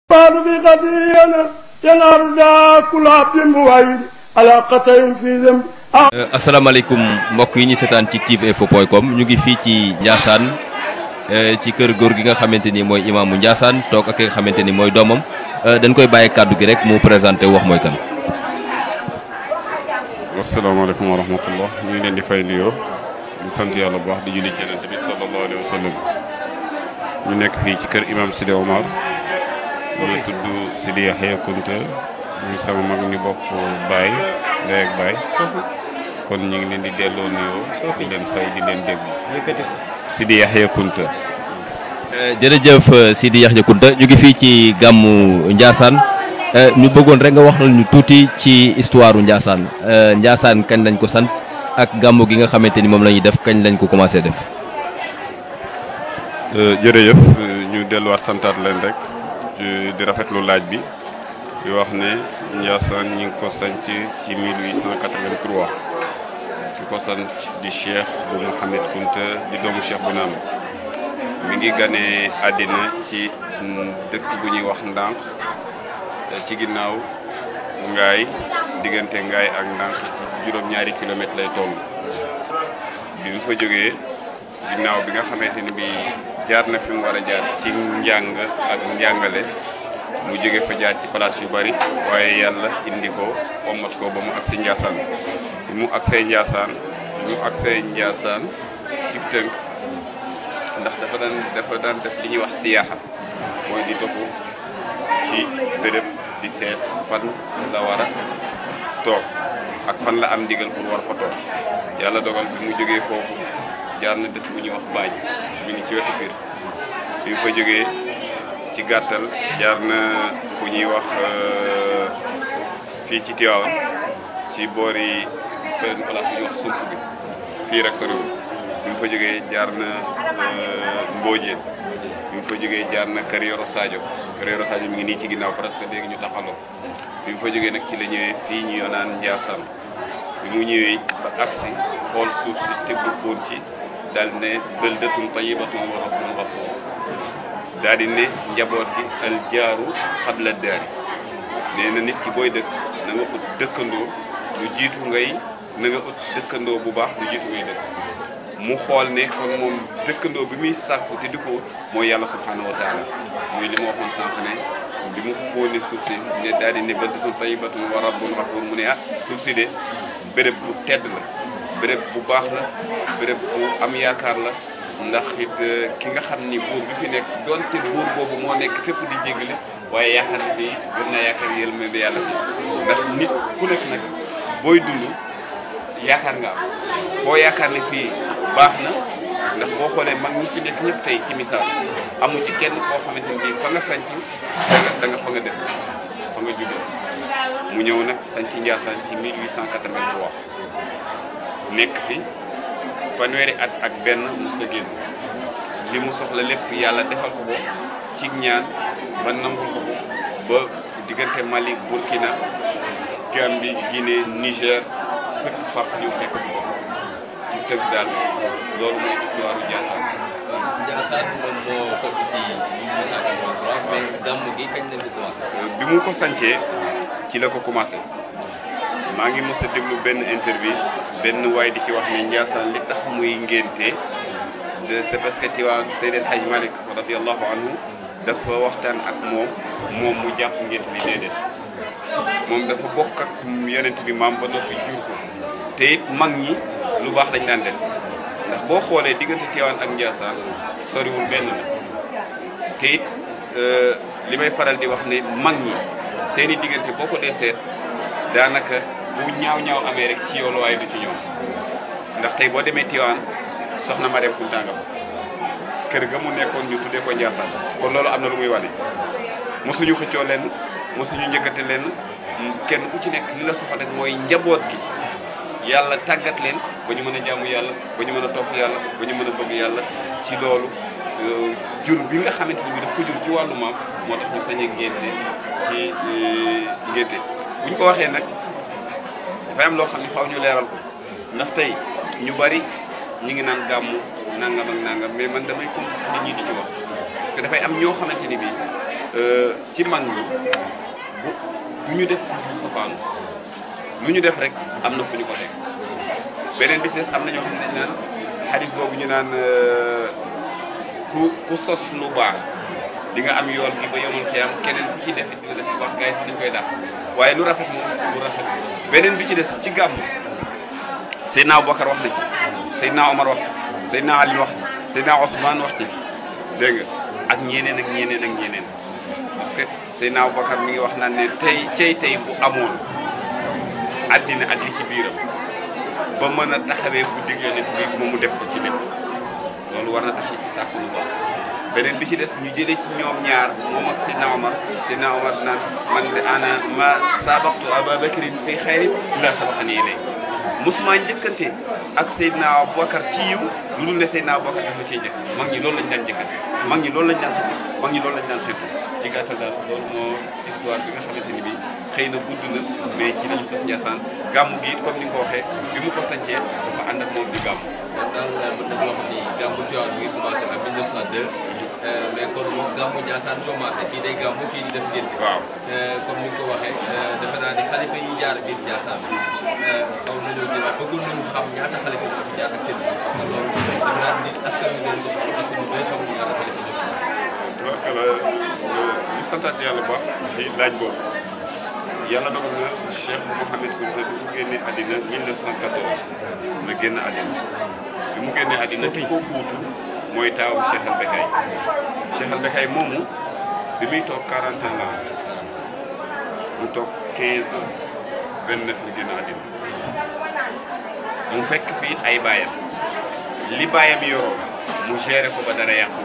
بعد في قضينا ينار دا كل عبد موعد على قطع في ذنب asalaamaaleykum mbokk yi ñu seetaan ci tiveinfo.com ñu ngi fii ci Ndiassane ci kër góor gi nga xamante ni mooy imaamu Ndiassane toog ak ki nga xamante ni mooy doomam dañ koy bàyyi kàddu gi rek mu présenté wax mooy kan. asalaamaaleykum wa rahmatullah ñu ngi leen di fay nuyoo di sant yàlla bu baax di julli ci yonent bi sallallahu alayhi wa sallam ñu nekk fii ci kër imam Sidi Omar ñu tudd Sidi Yaxya Kunta ñu sama mag ñu bokk baay ndey ak baay kon ñu ngi leen di delloo nuyoo di leen fay di leen déglu Sidi Yaxya Kunta jërëjëf Sidi Yaxya Kunta ñu ngi fii ci gàmmu Ndiassane ñu bëggoon rek nga wax ñu tuuti ci histoire u Ndiassane Ndiassane kañ lañ ko sant ak gàmmu gi nga xamante ni moom la ñuy def kañ lañ ko commencé def. jërëjëf ñu delluwaat santaat leen rek di rafetlu laaj bi di wax ne Ndiassane ñi ngi ko sanc ci 1883 ki ko sanc di Cheikh bu Mouhamed Kunta di doomu Cheikh bu Naam mi ngi ganee àddina ci dëkk bu ñuy wax ndànk ci ginnaaw ngaay diggante ngaay ak ndànk ci juróom-ñaari kilomètres lay toll bi mu fa jógee ginnaaw bi nga xamante ni bi jaar na fi mu war a jaar ci njàng ak njàngale mu jóge fa jaar ci place yu bari waaye yàlla indi ko ommat ko ba mu agsi Ndiassane bi mu agsee Ndiassane bi mu agsee Ndiassane ci tënk ndax dafa daan dafa daan def li ñuy wax siyaaxa mooy di topp ci béréb di seet fan la war a toog ak fan la am ndigal pour war fa toog yàlla dogal bi mu jógee foofu jaar na dëkk bu ñuy wax baaj mi ngi ci wetu biir bi mu fa jógee ci gàttal jaar na fu ñuy wax fii ci Tivaouane ci boori benn place bu ñuy wax sump bi fii rek soriwul bi mu fa jógee jaar na Mbodiène bi mu fa jógee jaar na Kër Yoro Sadio Kër Yoro Sadio mi ngi nii ci ginnaaw presque léegi ñu taxaloo bi mu fa jógee nag ci la ñëwee fii ñu naan Ndiassane bi mu ñëwee ba agsi xool suuf si tëgg fóon ci daal ne baldatun tayyibatun wa rabbun ghafuur daal di ne njaboot gi al jaaru xabla daari nee na nit ki booy dëkk na nga ut dëkkandoo lu jiitu ngay na nga ut dëkkandoo bu baax lu jiitu ngay dëkk mu xool ne kon moom dëkkandoo bi muy sàkku te di ko ut mooy yàlla subhanahu wa taala muy li ma waxoon sànq ne bi mu ko fóonee suuf si ne daal di ne baldatun tayyibatun wa rabbun ghafuur mu ne ah suuf si de béréb bu tedd la béréb bu baax la béréb bu am yaakaar la ndax it ki nga xam ni buur bi fi nekk donte buur boobu moo nekk fépp di jéggale waaye yaakaar na fii gën naa yaakaar yël ma yàlla fi ndax nit ku nekk nag booy dund yaakaar nga am boo yaakaar ne fii baax na ndax boo xoolee mag ñi fi nekk ñëpp tey ci misaal amu ci kenn koo xamante ni fa nga sanc da nga da nga fa nga dëkk fa nga juddoo mu ñëw nag sanc Ndiassane ci 1883 nekk fi fanweeri at ak benn musta génn li mu soxla lépp yàlla defal ko ko ci ñaan ba nangul ko ko ba diggante Mali Burkina Gambie Guinée Niger fépp fàq ñu fekk si ko ci tëgg daal loolu mooy histoire u Ndiassane Ndiassane moom moo sos ci 1883 mais gàmm gi kañ lañ ko commencé. bi mu ko sancee ci la ko commencé maa ngi mos a déglu benn interview benn waay di ci wax ne Ndiassane li tax muy ngénte de c'est parce que Tiwaawan Seydi El Hadj Malick radiallahu anhu dafa waxtaan ak moom moom mu jàpp ngént li déedéet moom dafa bokk ak yonent bi maam ba noppi jur ko te it mag ñi lu baax lañ daan def ndax boo xoolee diggante Tiwaawan ak Ndiassane soriwul benn la te it li may faral di wax ne mag ñi seeni diggante boo ko dee seet daanaka bu ñaaw ñaaw amee rek ci yow la waaye du ci ñoom ndax tey boo demee Tiwaawan soxna Mariam Kunta nga kër ga mu nekkoon ñu tuddee ko Ndiassane kon loolu am na lu muy wane mosuñu xëccoo lenn mosuñu njëkkate lenn kenn ku ci nekk li la soxla rek mooy njaboot gi yàlla tàggat leen ba ñu mën a jaamu yàlla ba ñu mën a topp yàlla ba ñu mën a bëgg yàlla ci loolu jur bi nga xamante ni bi daf ko jur ci wàllu maam moo tax ñu sañ a ngénte ci ngénte bu ñu ko waxee nag dafay am loo xam ne faaw ñu leeral ko ndax tey ñu bari ñu ngi naan gàmmu nangam ak nangam mais man damay comprendre nit ñi di ci wax parce que dafay am ñoo xamante ni bii ci mag ñi bu du ñu def safaanu lu ñu def rek am na fu ñu ko teg beneen bi ci des am na ñoo xam ne dañ naan xadis boobu ñu naan ku ku sos lu baax di nga am yool gi ba yomal xiyam keneen ku ci def it dina def lu baax gars yi sax dañ koy dàq waaye lu rafet moom lu rafet beneen bi ci des ci gàmm Seydina Aboubacar wax nañ Seydina Omar wax Seydina Ali wax Seydina Ousmane wax ci dégg nga ak ñeneen ak ñeneen ak ñeneen parce que Seydina Aboubacar mi ngi wax naan ne tey cey tey bu amoon addina ak li ci biiram ba mën a taxawee guddi yonent bi moom mu def ko ci lépp loolu war na tax nit ki sàkku lu baax beneen bi ci des ñu jëlee ci ñoom ñaar moom ak Seydina Omar Seydina Omar naan man de ana ma sabaxtu Ababakrin fi xayrin la sabaxani ilay musuma njëkkante ak Seydina Aboubacar ci yiw lu dul ne Seydina Aboubacar dafa cee njëkk mag ñi loolu lañ daan njëkkante mag ñi loolu lañ daan xëpp mag ñi loolu lañ daan xëpp ci gàttal daal loolu moo histoire bi nga xamante ni bi xëy na gudd na mais ci lañu sos Ndiassane gàmmu gi it comme ni nga ko waxee bi mu ko sancee dafa ànd ak moom di gàmmu kon daal mën nañu wax ni gàmmu Tiwaawan mi ngi commencé en 1902 mais kon moom gàmmu Ndiassane commencé kii day gàmmu kii di def ngénte waaw comme ni nga ko waxee defe naa ni xalifa yi jaar biir Ndiassane xaw nañoo jëlaat bëggoon nañu xam ñaata xalifa ñoo fi jaar ak seen biir parce que loolu defe naa ni askan wi dañ ko soxla parce que ñu bëri xamuñu ñaata xalifa ñoo fi jaar. tubarkalla ñu santaat yàlla baax ci laaj boobu yàlla dogal na Cheikh Mouhamed Kounta bi mu génnee àddina 1914 la génn àddina bi mu génnee àddina ki ko kuutu mooy taawam Cheikh Al Bekkay Cheikh Al Bekkay moomu bi muy toog 40 ans la mu toog 15 ans 29 la génn àddina mu fekk fii ay baayam li baayam yoroo mu géré ko ba dara yàqu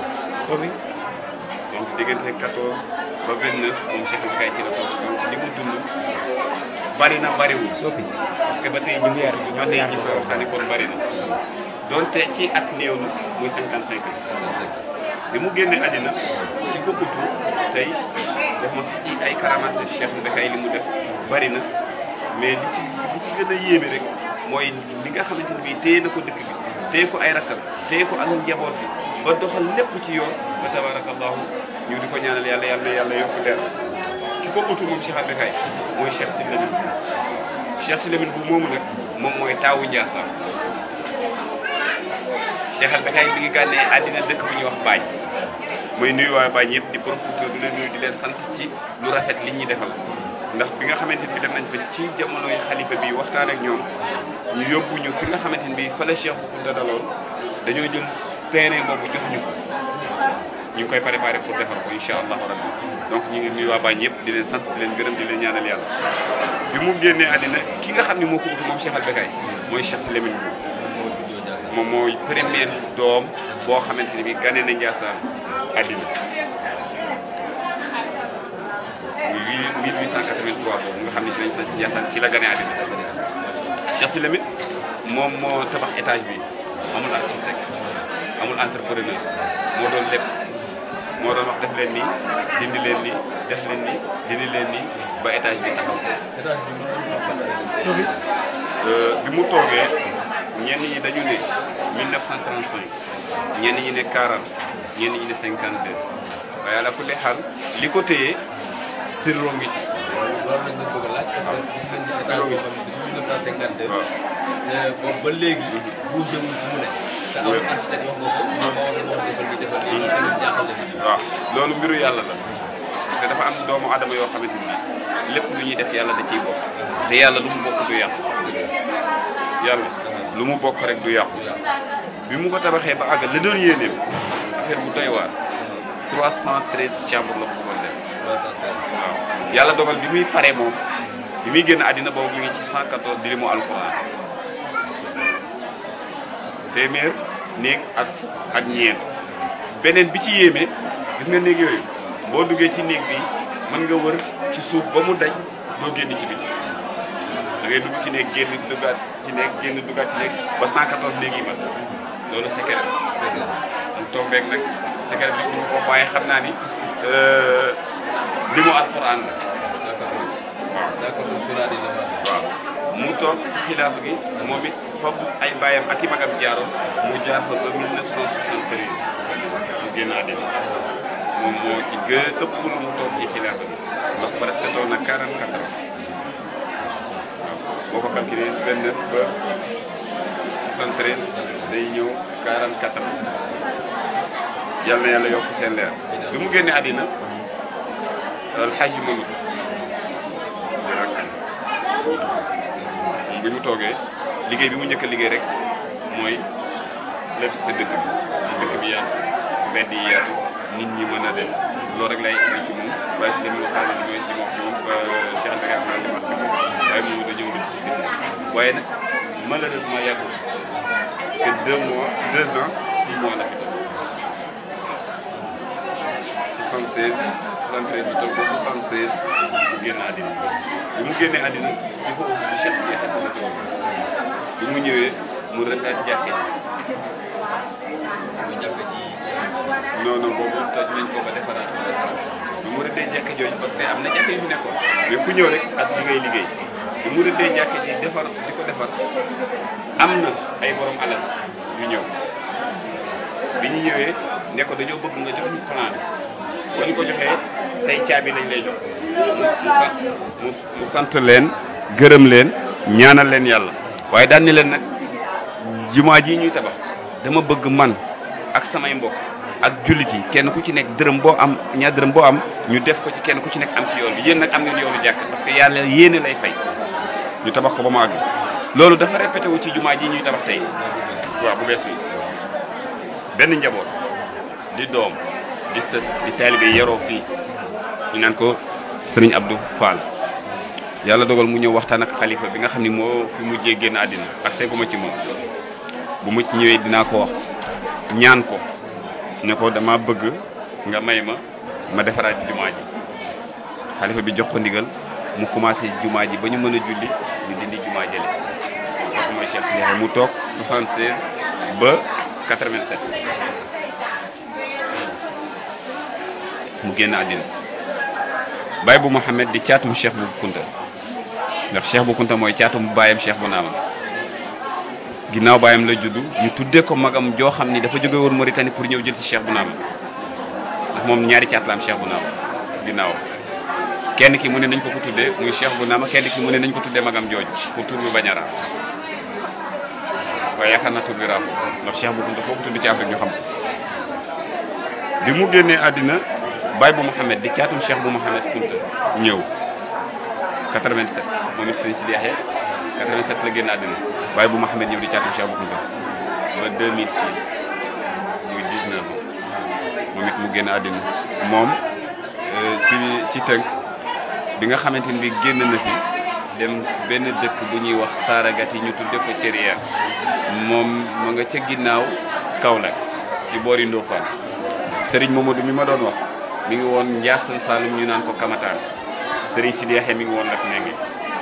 donc diggante 14 ba 29 moom Cheikh Al Bekkay ci la toog donc li mu dund bari na bariwul. parce que ba tey ñu ngi ba tey ñu koy waxtaanee kon bari na. donte ci at néew na muy 55 ans. bi mu génnee àddina ci ko utu tey def ma sax ci ay karamate Cheikh Al Bekkay li mu def bari na mais li ci li ci gën a yéeme rek mooy li nga xamante ne bii téye na ko dëkk bi téye ko ay rakkam téye ko ak njaboot bi ba doxal lépp ci yoon ba tabarakallahu ñu di ko ñaanal yàlla yàlla na yàlla yokk leer ki ko utu moom Cheikh Al Bekkay mooy Cheikh Sy Lamine Cheikh Sy Lamine bu moomu nag moom mooy taawu Ndiassane Cheikh Al Bekkay bi ngi gànnee àddina dëkk bu ñuy wax Bañ mooy nuyu waa Bañ yëpp di profité du leen nuyu di leen sant ci lu rafet li ñuy defal ndax bi nga xamante ni bi dem nañ fa ci jamonoy xalifa bi waxtaan ak ñoom ñu yóbbu ñu fi nga xamante ni bi fa la Cheikh Kounta daloon dañoo jël terrain boobu jox ñu ko ñu ngi koy préparé pour defar ko incha allahu rabbi donc ñu ngi nuyu waa Bañ yëpp di leen sant di leen gërëm di leen ñaanal yàlla bi mu génnee àddina ki nga xam ne moo ko utu moom Cheikh Al Bekkay mooy Cheikh Sy Lamine moom mooy premier doom boo xamante ni bi gane na Ndiassane àddina muy 1883 boobu nga xam ne ci lañ sañ ci Ndiassane ci la gane àddina Cheikh Sy Lamine moom moo tabax étage bi amul architecte amul entrepreneur moo doon lépp moo doon wax def leen nii dindi leen nii def leen nii dindi leen nii ba étage bi taxaw bi mu toogee ñenn ñi dañu ne 1935 ñenn ñi ne 40 ñenn ñi ne 52 waaye ala kulli xaal li ko téye sirro ngi ci. loolu nag nga bëgg a laaj parce que gis nañu si état boo xam ne depuis 1952. waaw boobu ba léegi. bougé wul fu mu ne. te amul architecte wax nga ko moom moo war a wax defal nii defal nii loolu tamit jaaxal na nit ñi. waaw loolu mbiru yàlla la parce que dafa am doomu adama yoo xamante ni lépp lu ñuy def yàlla da ciy bokk te yàlla lu mu bokk du yàqu yàlla lu mu bokk rek du yàqu bi mu ko tabaxee ba àggal la doon yéeneem affaire bu doy waar 313 chambres la ko bëggoon def waaw yàlla dogal bi muy paree moom bi muy génn àddina boobu mi ngi ci 114 dirimu alxuraan téeméer néeg ak ak ñeent beneen bi ci yéeme gis nga néeg yooyu boo duggee ci néeg bi mën nga wër ci suuf ba mu daj doo génn ci biti da ngay dugg ci néeg génn duggaat ci néeg génn duggaat ci néeg ba 114 néeg yi ma loolu secret la mu tombeek nag secret bi ñu ko waaye xam naa ni li mu alquran la waaw mu toog ci xilaafa gi moom it fab ay bàyyam ak i magam jaaroon mu jaar fa ba 1973 mu génn àddina moom moo ci gën a ëpp lu mu toog ci xilaafa bi ndax presque toog na 44 ans waaw boo ko calculé 29 ba 73 day ñëw 44 ans yàlla na yàlla yokk seen leer bi mu génnee àddina alxaaji Mamadou bi mu toogee liggéey bi mu njëkk a liggéey rek mooy lépp sa dëkk bi dëkk bi yaatu mbedd yi yaatu nit ñi mën a dem loolu rek lay indi ci moom waaye si li muy waxtaan li muy li ma wax moom Cheikh Ndege ak naan li ma wax moom waaye moom da ñëw ci dëkk bi waaye nag malheureusement yàggul parce que deux mois deux ans six mois la fi toog 76 73 bi toog ba 76 mu génn àddina bi mu génnee àddina il faut que Cheikh Sidi Hassan la toog bi mu ñëwee mu rëddaat jàkke non non boobu toj nañ ko ba defaraat bi mu rëddee jàkke jooju parce que am na jàkke yu fi nekkoon mais ku ñëw rek ak li ngay liggéey bi mu rëddee jàkke ji defar di ko defar am na ay borom alal yu ñëw bi ñu ñëwee ne ko dañoo bëgg nga jox ñu plan bi boo ñu ko joxee say caabi lañ lay jox mu mu sant leen gërëm leen ñaanal leen yàlla waaye daan ni leen nag jumaa ji ñuy tabax dama bëgg man ak samay mbokk ak jullit yi kenn ku ci nekk dërëm boo am ñaar dërëm boo am ñu def ko ci kenn ku ci nekk am ci yoon bi yéen nag am ngeen yoonu jàkk parce que yàlla yéene lay fay ñu tabax ko ba mu àgg loolu dafa répété wu ci jumaa ji ñuy tabax tey waaw bu bees yi benn njaboot di doom di sët di taalibe yaroo fii ñu naan ko sëriñ Abdou Fall yàlla dogal mu ñëw waxtaan ak xalifa bi nga xam ni moo fi mujjee génn àddina ak seeguma ci moom bu mu ñëwee dinaa ko wax ñaan ko ne ko dama bëgg nga may ma ma defaraat jumaa ji xalifa bi jox ko ndigal mu commencé jumaa ji ba ñu mën a julli ñu dindi jumaa jële kooku mooy Cheikh Ndiaye mu toog 76 ba 87 mu génn àddina baay bu Mouhamed di caatum Cheikh bu Kunta ndax Cheikh bu Kunta mooy caatum baayam Cheikh bu Naama ginnaaw baayam la juddu ñu tuddee ko magam joo xam ni dafa jóge woon Mauritanie pour ñëw jël si Cheikh bu Naama ndax moom ñaari caat la am Cheikh bu Naama ginnaaw kenn ki mu ne nañ ko ko tuddee muy Cheikh bu Naama kenn ki mu ne nañ ko tuddee magam jooju pour tur bi bañ a raam waaye yaakaar naa tur bi raam ndax Cheikh bu Kunta foo ko tudd ci Afrique ñu xam ko bi mu génnee àddina baay bu Mouhamed di caatum Cheikh bu Mouhamed Kunta ñëw 87 moom it sëñ Sidi Yaxya 87 la génn àddina baay bu Mouhamed ñëw di caatum Cheikh bu Kunta ba 2006 muy 19 ans moom it mu génn àddina moom ci ci tënk bi nga xamante ni bi génn na fi dem benn dëkk bu ñuy wax Saaragat yi ñu tudde ko Cérière moom mu nga ca ginnaaw Kaolack ci boori Ndofane Serigne Mamadou mi ma doon wax mi ngi woon Ndiassane Saloum ñu naan ko Kamataan Serigne Sidi Yaxya mi ngi woon nag Nengue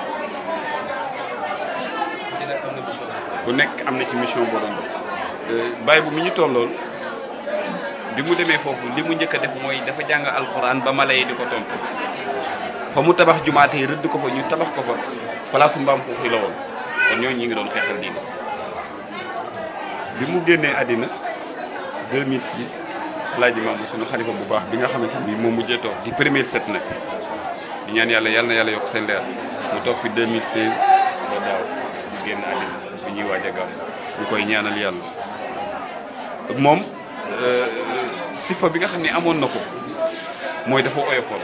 ku nekk am na ci mission boo doon bàyyi bu mi ñu tollool bi mu demee foofu li mu njëkk a def mooy dafa jàng alxuraan ba mala yi di ko tontu fa mu tabax jumaate yi rëdd ko fa ñu tabax ko fa palaasu mbaam foofu la woon kon ñooñu ñi ngi doon xeexal diine bi mu génnee àddina 2006 Alaaji Maam suñu xalifa bu baax bi nga xamante ni moom mujjee toog di premier set nag di ñaan yàlla yàlla na yàlla yokk seen leer mu toog fi 2016 ba daaw di génn àddina bi ñuy waaj a gaaw ñu koy ñaanal yàlla moom sifa bi nga xam ne amoon na ko mooy dafa oyofoon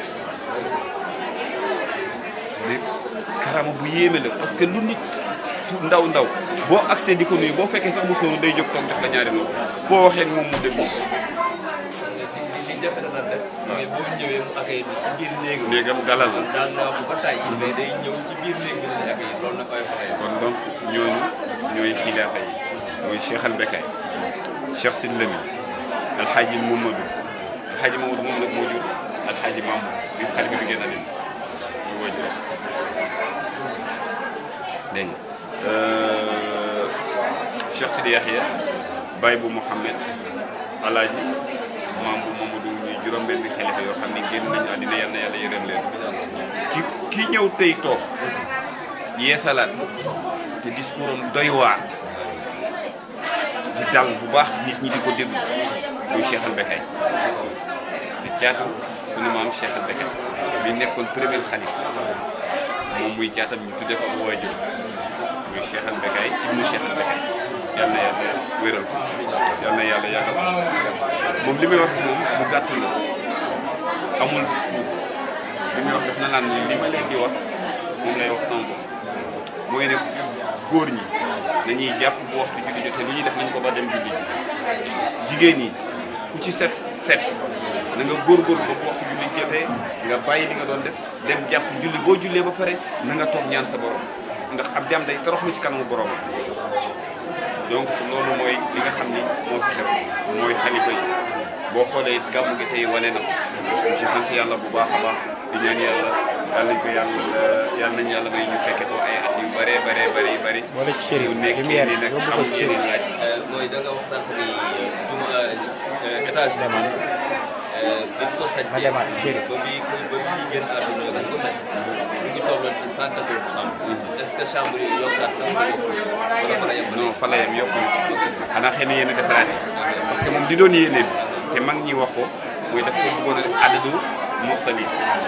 di karama bu yéeme la parce que lu nit ndaw ndaw boo accès di ko nuyu boo fekkee sax mu sóoru day jóg toog def la ñaari loolu boo waxee moom mu déglu li jafe na def mooy boo ñëwee mu accueillir ci biir néegam néegam dalal la daan naa ko ba tàyyi mais day ñëw ci biir néeg bi la accueillir loolu nag koy faxee kon donc ñooñu ñooy xilaafa yi mooy Cheikh al Bekay Cheikh Sid Lami alxaaji Mamadou alxaaji Mamadou moom nag moo jur alxaaji Mamadou bi xalifa bi génn àddina ñu woo jur dégg nga Cheikh Sidi Yaxya Baye bu Mouhamed alaaji maam bu Mamadou ñuy juróom-benn xalifa yoo xam ne génn nañu àddina yal na yàlla yërëm leen ki ki ñëw tey toog yeesalaat te discours am doy waar di dal bu baax nit ñi di ko déglu muy Cheikh al Bekay di caatu sunu maam Cheikh al Bekay bi nekkoon premier xalifa moom muy caatam ñu tuddee ko bu waajur muy Cheikh al Bekay ibnu Cheikh al Bekay yal na yàlla wéral ko yal na yàlla yàggal ko moom li muy wax moom bu gàtt la amul discours li muy wax daf na naan li ma leen di wax moom lay wax sama bopp mooy ne góor ñi nañuy jàpp bu waxtu julli jotee lu ñuy def nañ ko ba dem julli ji jigéen ñi ku ci set set na nga góorgóorlu ba bu waxtu julli jotee nga bàyyi li nga doon def dem jàpp julli boo jullee ba pare na nga toog ñaan sa borom ndax ab jàmm day toroxlu ci kanamu borom donc loolu mooy li nga xam ni moo fi xew mooy xalifa yi boo xoolee gàmmu gi tey wane na ko ñu ci sant yàlla bu baax a baax di ñaan yàlla yàlla nañ ko yàlla yàlla nañ yàlla may ñu fekke ko ay at yu bëree bëree bëri yu bëri Boole ci chérif, yu nekk lumière, nii nag yóbbu ko amul ci yeneen laaj mooy da nga wax sànq ni juma étage bi Demal. bi ko Ma sàccee demaat Chérif. ba bi ba bi ñuy génn àdduna bi ko sàcc ñu ngi tolloon ci 114 chambres est-ce que chambre yi yokkaat na wala fa la yem non fa la yem yokkuñu xanaa xëy na yéen a defaraate parce que moom di doon yéene bi te mag ñi wax ko muy daf ko bëggoon a def adadu mursalin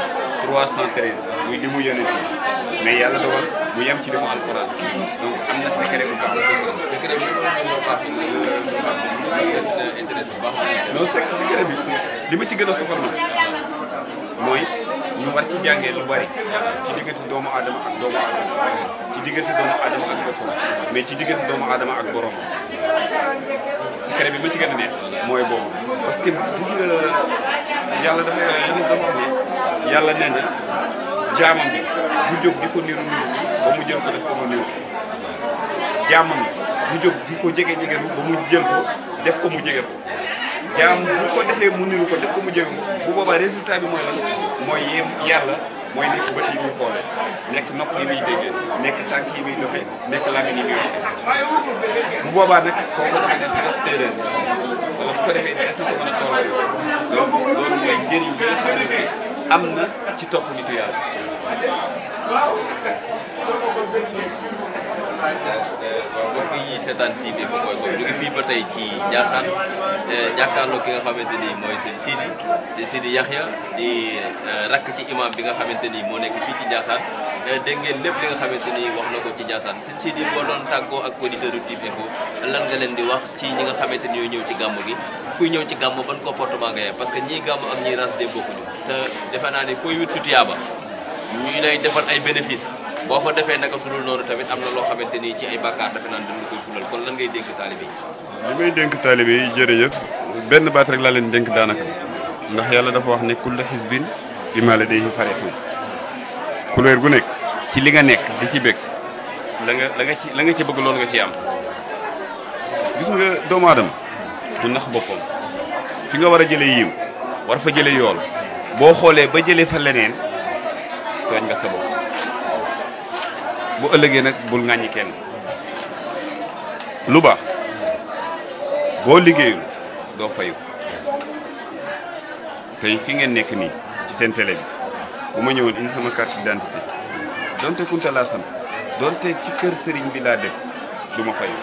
313 muy li mu yonent yi mais yàlla dogal mu yem ci li mu alquran donc am na secret bu baax secret bi moo baax parce que intéressé bu baax non sec secret bi li ma ci gën a soxal na mooy ñu war ci jàngee lu bari ci diggante doomu aadama ak doomu aadama ci diggante doomu aadama ak boppam mais ci diggante doomu aadama ak borom secret bi ma ci gën a neex mooy boobu parce que gis nga yàlla dafa yàlla dafa wax ne yàlla nee na jaamam bi du jóg di ko niru niru ba mu jël ko def ko mu niru jaamam bi du jóg di ko jege jege ba mu jël ko def ko mu jege ko jaam bu ko defee mu niru ko def ko mu jege ko bu boobaa résultat bi mooy lan mooy yem yàlla mooy nekk bët yi muy xoole nekk nopp yi muy déggee nekk tànk yi muy doxee nekk làmmiñ yi muy waxee bu boobaa nag kooku dafa nekk def téeréer wala bu ko defee des na ko mën a tolloo donc loolu mooy njëriñ bi nga xam ne am na ci topp nitu yàlla waaw mbokk yi seetaan TV Info point com ñu ngi fii ba tey ci Ndiassane jàkkaarloo ki nga xamante ni mooy sëñ Sidi sëñ Sidi Yaxya di rakk ci imam bi nga xamante ni moo nekk fii ci Ndiassane dégg ngeen lépp li nga xamante ni wax na ko ci Ndiassane sëñ Sidi boo doon tàggoo ak auditeurs TV Info lan nga leen di wax ci ñi nga xamante ni ñooy ñëw ci gàmmu gi kuy ñëw ci gàmmu ban comportement nga yem parce que ñii gàmmu ak ñii ras de bokkuñu te defe naa ni fooy wut su tuyaaba ñuy lay defal ay bénéfice boo ko defee naka su dul noonu tamit am na loo xamante ni ci ay bàkkaar defe naan dañ la koy sulal kon lan ngay dénk taalibe yi li may dénk taalibe yi jërëjëf benn baat rek laa leen dénk daanaka ndax yàlla dafa wax ne kullu xisbin bimaa ladayhim farihun couleur gu nekk ci li nga nekk di ci bëgg la nga la nga ci la nga ci bëgg loolu nga ci am gis nga doomu aadama du nax boppam fi nga war a jëlee yiw war fa jëlee yool boo xoolee ba jëlee fa leneen tooñ nga sa bopp bu ëllëgee nag bul ŋàññi kenn lu baax boo liggéeyul doo fayu tey fi ngeen nekk nii ci seen télé bi bu ma ñëwoon indi sama carte d'identité donte kunta laa sant donte ci kër sëriñ bi laa dëkk du ma fayu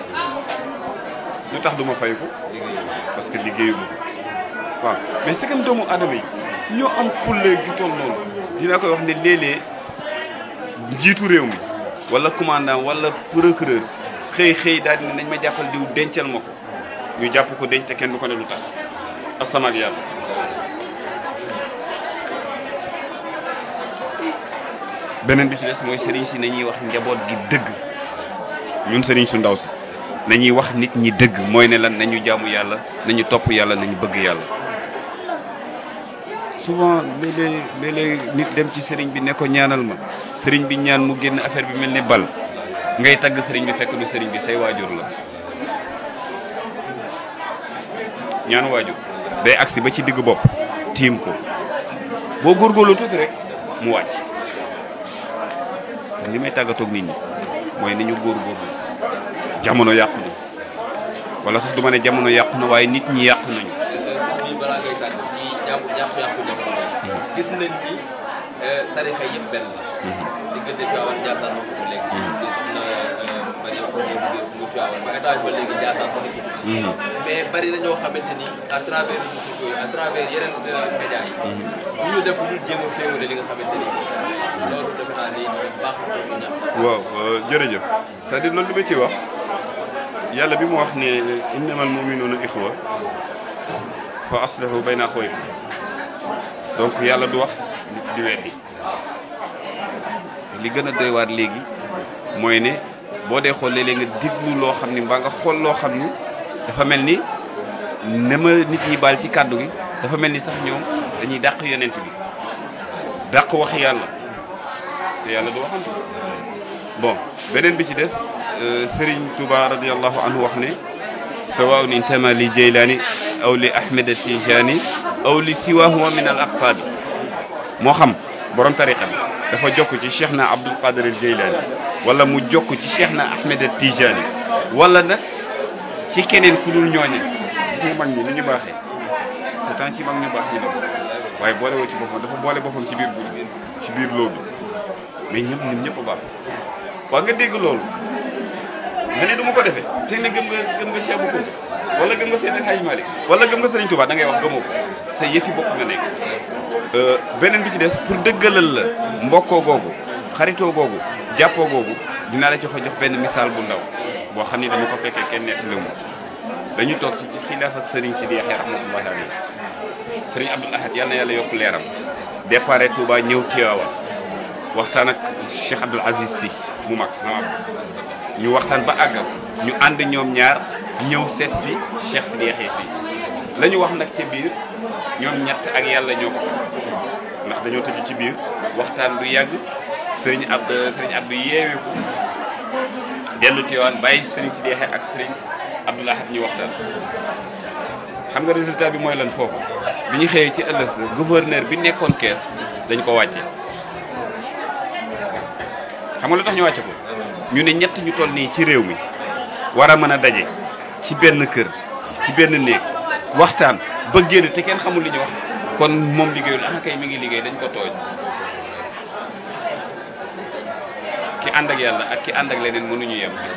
lu tax du ma fayu ko parce que liggéeyu ma ko waaw mais c'est que doomu aadama yi ñoo am fulle ju toll noonu dinaa koy wax ne léeg-léeg njiitu réew mi wala commandant wala procureur xëy xëy daal di ne nañ ma jàppal diw dencal ma ko ñu jàpp ko denc te kenn du ko ne lu tax asama ak yàlla beneen bi ci des mooy sëriñ si nañuy wax njaboot gi dëgg ñun sëriñ su ndaw si nañuy wax nit ñi dëgg mooy ne lan nañu jaamu yàlla nañu topp yàlla nañu bëgg yàlla souvent léeg-léeg léeg-léeg nit dem ci sëriñ bi ne ko ñaanal ma sëriñ bi ñaan mu génn affaire bi mel ni bal ngay tagg sëriñ bi fekk du sëriñ bi say waajur la ñaan waajur day agsi ba ci digg bopp tiim ko boo góorgóorlu tuuti rek mu wàcc te li may tàggatoog nit ñi mooy ni ñu góorgóorlu jamono yàqu na wala sax du ma ne jamono yàqu na waaye nit ñi yàqu nañu bii balaa ngay tàgg ci jàpp yàqu-yàqu jamono yi gis nañ ni tarixa yëpp benn la diggante Tiwaawan Njaasaan wax ko léegi di soxna bari yow ko jógee mu Tiwaawan ba étage ba léegi Ndiassane fa nekk mais bari na ñoo xamante ni à travers réseaux sociaux yi à travers yeneen médias yi bu ñu def lu jéem a féewale li nga xamante ni loolu defe naa ni baax na pour ñu ñàkk waaw jërëjëf c'est-à-dire loolu li ma ciy wax yàlla bi mu wax ne innamal mu'minuuna ixwa fa aslihu bayna axawaykum donc yàlla du wax nit di weddi li gën a doy waar léegi mooy ne boo dee xool léeg-léeg nga déglu loo xam ni mbaa nga xool loo xam ni dafa mel ni ne ma nit ñi baal ci kàddu gi dafa mel ni sax ñoom dañuy dàq yonent bi dàq wax yàlla te yàlla du waxantu bon beneen bi ci des Serigne Touba radiallahu anhu wax ne sawaun intama li Jeylaani aw li Ahmed Tijani aw li siwahuma min al aqtaabi moo xam borom tariqa bi dafa jokk ci Cheikh na Abdul Qadir al Jeylaani wala mu jokk ci Cheikh na Ahmed Tijani wala nag ci keneen ku dul ñooñe gis nga mag ñi ni ñu baaxee pourtant ci mag ñu baax ñi la waaye boole woo ci boppam dafa boole boppam ci biir bu ci biir loo bi mais ñëpp ñun ñëpp a baax waa nga dégg loolu nga ne du ma ko defee te ne gëm nga gëm nga Cheikh Bou Kounta wala gëm nga Seydi Hadji Malick wala gëm nga Serigne Touba da ngay wax gëmoo ko sa yëfi bopp nga nekk. beneen bi ci des pour dëggalal la mbokkoo googu xaritoo googu jàppoo googu dinaa la ci jox benn misaal bu ndaw boo xam ni dama ko fekkee kenn nettali mu dañu toog ci xilaaf ak Serigne Sidi Yaxya rahmatullahi alayhi Serigne Abdoul Ahad yal na yàlla yokk leeram départ Touba ñëw Tiwaawan waxtaan ak Cheikh Abdoul Aziz Sy mu mag maam ñu waxtaan ba àggal ñu ànd ñoom ñaar ñëw seet si Cheikh Sidi Yaxya fii la ñu wax nag ca biir ñoom ñett ak yàlla ñoo ko xam ndax dañoo tëju ci biir waxtaan du yàgg sëriñ ab sëriñ Abdou yeeweeku dellu Tiwaawan bàyyi sëriñ Sidi Yaxya ak sëriñ Abdoul Ahad ñu waxtaan xam nga résultat bi mooy lan foofu bi ñu xëyee ci ëllëg sa gouverneur bi nekkoon kees dañ ko wàcce xam nga lu tax ñu wàcce ko ñu ne ñett ñu toll nii ci réew mi war a mën a daje ci benn kër ci benn néeg waxtaan ba génn te kenn xamul li ñu wax kon moom liggéeyul ah kay mi ngi liggéey dañ ko tooñ ki ànd ak yàlla ak ki ànd ak leneen mënuñu yem gis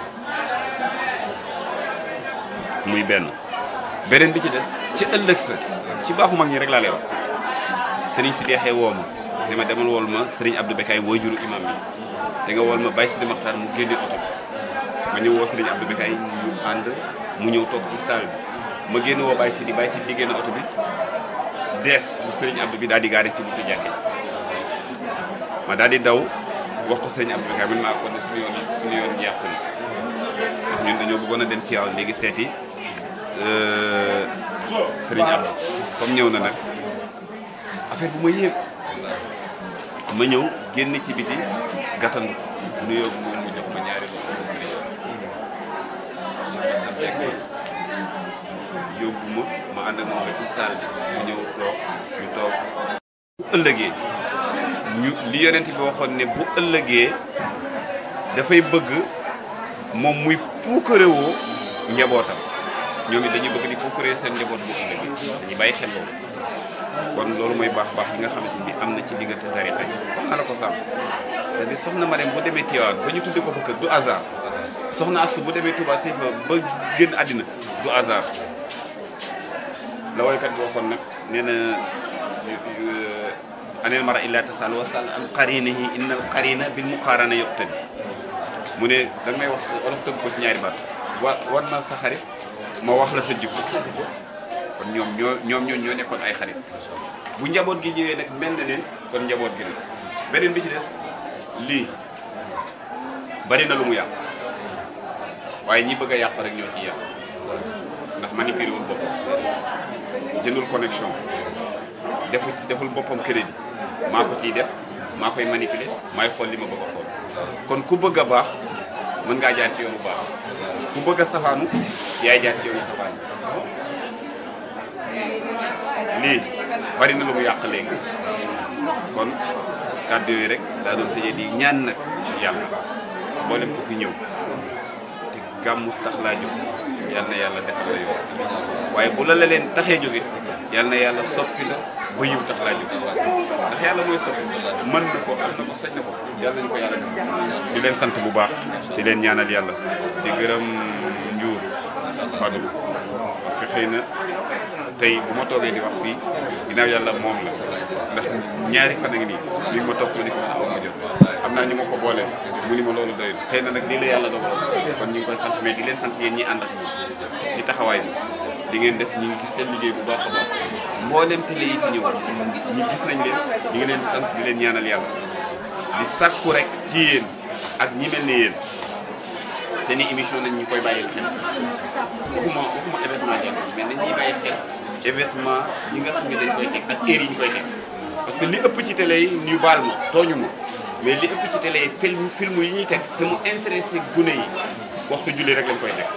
muy benn beneen bi ci des ci ëllëg sa ci baaxu mag ñi rek laa lay wax sëriñ si deexee woo ma ne ma demal wool ma sëriñ Abdou Bekaay wooy juru imam bi da nga wool ma Baye Sidi Maxtaar mu génne oto bi ma ñëw woo sëriñ Abdou Bekaay ñu ànd mu ñëw toog ci salle bi ma génn woo Baye Sidi Baye Sidi di génn oto bi dees bu sëriñ Abdou bi daal di gaari ci buntu jàkke ma daal di daw wax ko sëriñ Abdou Bekaay man maa ko ne suñu yoon suñu yoon yàqu na ndax ñun dañoo bëggoon a dem ci waaw léegi seeti sëriñ Abdou comme ñëw na nag affaire bu ma yéeg ma ñëw génn ci biti gàttandu nuyoo moom mu jox ma ñaari loxo sëriñ yóbbu ma ma ànd ak moom ba ci salle bi mu ñëw toog ñu toog bu ëllëgee ñu li yonent bi waxoon ne bu ëllëgee dafay bëgg moom muy puukarewoo njabootam ñoom it dañuy bëgg di puukaree seen njaboot bu ëllëgee dañuy bàyyi xel loolu kon loolu mooy baax baax yi nga xamante ni am na ci diggante tarixa yi wax na la ko sàmm c'est-à-dire soxna Marème bu demee Tiwaawan ba ñu tuddee ko fa kër du hasard soxna Astu bu demee Touba Sey fa ba génn àddina du hasard la woykat bi waxoon nag nee na anel mara illa tasal wasal an qarinihi inna al qarina bil muqarana yuqtadi mu ne da nga may wax wolof tëgg ko ci ñaari baat wa war na sa xarit ma wax la sa jikko kon ñoom ñoo ñoom ñoo ñoo nekkoon ay xarit bu njaboot gi ñëwee nag mel na ne kon njaboot gi la beneen bi ci des lii bari na lu mu yàq waaye ñi bëgg a yàq rek ñoo ciy yàq ndax manipulé wul boppam jëndul connexion defu deful boppam crédit maa ko ciy def maa koy manipulé maay xool li ma bëgg a xool kon ku bëgg a baax mën ngaa jaar ci yoonu baax ku bëgg a safaanu yaay jaar ci yoonu safaan lii bari na lu mu yàq léegi kon kàddu yooyu rek daa doon tëjee di ñaan nag yàlla mboolem ko fi ñëw te gàmmu tax laa jóg yal na yàlla defal la yow waaye bu la la leen taxee jóge yal na yàlla soppi la ba yiw tax laa jóg ndax yàlla mooy soppi mën na ko am na ko sañ na ko yàlla nañu ko yàlla def di leen sant bu baax di leen ñaanal yàlla di gërëm njuur Fadou parce que xëy na tey bu ma toogee di wax fii ginnaaw yàlla moom la ndax ñaari fan a ngi nii li ma topp ma ni ko man aw ma jot xam naa ñu ma ko boole mu ni ma loolu doy na xëy na nag lii la yàlla dogal kon ñu ngi koy sant mais di leen sant yéen ñi ànd ak ci taxawaay bi di ngeen def ñu ngi gis seen liggéey bu baax a baax mboolem télé yi fi ñëw ñu gis nañ leen ñu ngi leen sant di leen ñaanal yàlla di sàkku rek ci yéen ak ñi mel ni yéen seen i émission nañ ñu koy bàyyil xel waxuma waxuma événement jàll mais nañ ñuy bàyyi xel événement yi nga xam ne dañ koy teg ak heure yi ñu koy teg parce que li ëpp ci télé yi ñu baal ma tooñu ma mais li ëpp ci télé yi film film yi ñuy teg te mu intéressé gune yi waxtu julli rek lañ koy teg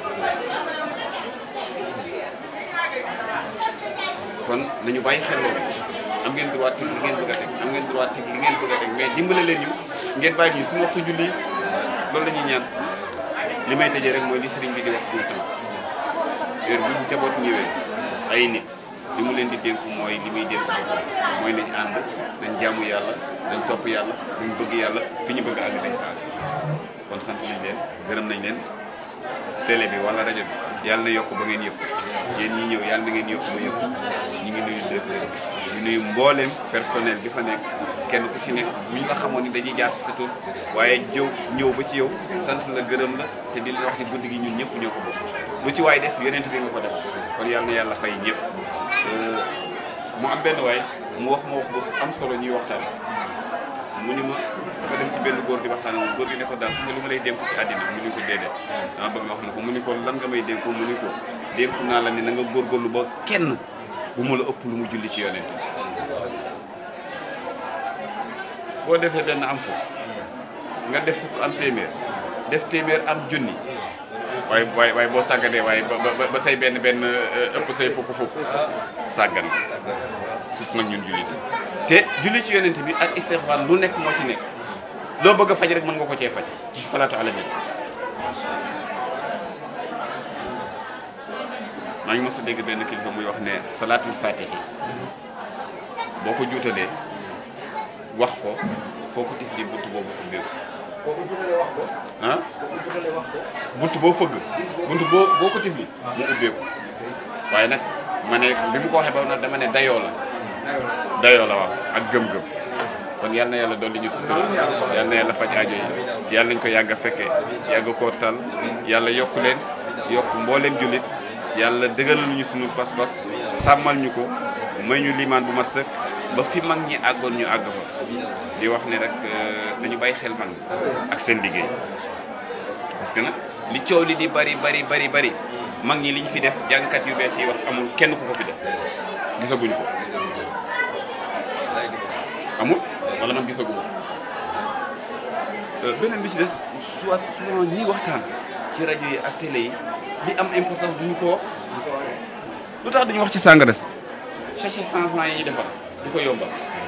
kon nañu bàyyi xel loolu am ngeen droit teg li ngeen bëgg a teg am ngeen droit teg li ngeen bëgg a teg mais dimbale leen ñu ngeen bàyyi ñu suñu waxtu julli loolu la ñuy ñaan li may tëjee rek mooy li sëriñ bi di wax tout le temps heure bu njaboot ñëwee ay nit li mu leen di dénk mooy li muy dénk boppam mooy nañ ànd nañ jaamu yàlla nañ topp yàlla nañ bëgg yàlla fi ñu bëgg àgg dañ fa kon sant nañ leen gërëm nañ leen télé bi wala rajo bi yàlla na yokk ba ngeen yëpp yéen ñi ñëw yàlla na ngeen yokk ba yëpp ñu ngi nuyu directeur ñu nuyu mbooleem personnel bi fa nekk kenn ku ci nekk bu ñu la xamoon ni dañuy jaar si sa tur waaye jëw ñëw ba ci yow sant la gërëm la te di la wax ni guddi gi ñun ñëpp ñoo ko bokk lu ci waay def yonent bi nga ko def kon yàlla na yàlla fay ñëpp mu am benn waay mu wax ma wax bu am solo ñuy waxtaan mu ni ma dafa dem ci benn góor di waxtaan moom góor gi ne ko daal su nga lu ma lay dénku ci àddina mu ni ko déedéet dama bëgg nga wax na ko mu ni ko lan nga may dénku mu ni ko dénku naa la ni na nga góorgóorlu ba kenn bu ma la ëpp lu mu julli ci yonent boo defee benn am fukk nga def fukk am téeméer def téeméer am junni waaye waaye waaye boo sàgganee waaye ba ba ba say benn benn ëpp say fukk fukk sàggan fukk nag ñun jullit te julli ci yonent bi ak istixfaar lu nekk moo ci nekk loo bëgg a faj rek mën nga ko cee faj ci salaatu ala nabi maa ngi mos a dégg benn kilifa muy wax ne salaatul fatihi boo ko juutalee wax ko foo ko tifli bunt boobu ubbeeku ah bunt boo fëgg bunt boo boo ko tifli mu ubbeeku waaye nag ma ne bi mu ko waxee ba nag dama ne dayoo la dayoo la wax ak gëm-gëm kon yal na yàlla dolli ñu sutura yal na yàlla faj aajo yi yàlla nañ ko yàgg a fekke yàgg koo tal yàlla yokk leen yokk mbooleem jullit yàlla dëgëral ñu suñu pas-pas sàmmal ñu ko may ñu limaan bu ma sëkk ba fi mag ñi àggoon ñu àgg fa di wax ne rek nañu bàyyi xel mag ak seen liggéey parce que nag li coow li di bari bari bari bari mag ñi li ñu fi def jàngkat yu bees yi wax amul kenn ku ko fi def gisaguñ ko amul wala man gisaguma beneen bi ci des soit souvent ñiy waxtaan ci rajo yi ak télé yi li am importance duñu ko wax lu tax duñu wax ci sàngara si sachet cent francs yi ñuy defar du ko yombal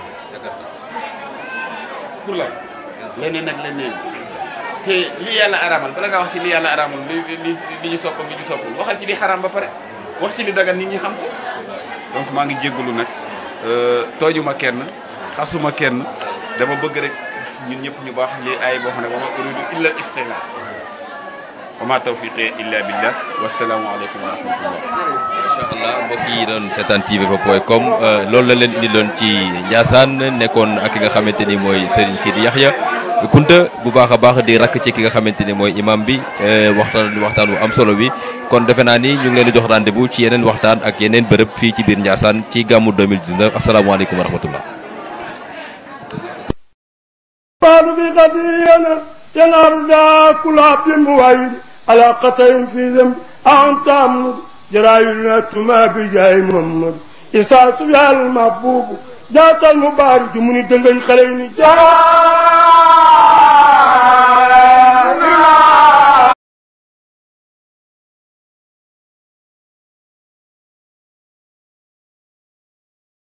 pour la leneen ak leneen te li yàlla araamal bala nga wax ci li yàlla araamal li li li ñu sopp ak li ñu soppul waxal ci li xaraam ba pare wax ci li dagan nit ñi xam ko donc maa ngi jéggalu nag toojuma kenn xasuma kenn dama bëgg rek ñun ñëpp ñu baax lii ay boo xam ne wa ma uridu illa al istighfar wa ma tawfiqi illa billah wasalaamu aleykum wa rahmatullah macha allah mbokk yi doon seetaan tvpa point com loolu la leen indi loon ci Ndiassane nekkoon ak ki nga xamante ni mooy Serigne Sidi Yaxya Kunta bu baax a baax di rakk ci ki nga xamante ni mooy imam bi waxtaan waxtaan bu am solo bi kon defe naa ni ñu ngi leen di jox rendez-vous ci yeneen waxtaan ak yeneen bërëb fii ci biir Ndiassane ci gàmmu 2019 asalaamaaleykum wa rahmatullah بعد في قضينا ينار دا كل عبد موعد على قطع في ذنب أنت أمد جرايلنا تما بجاي محمد إساس يا المحبوب جات المبارك من دنجي خليني جاي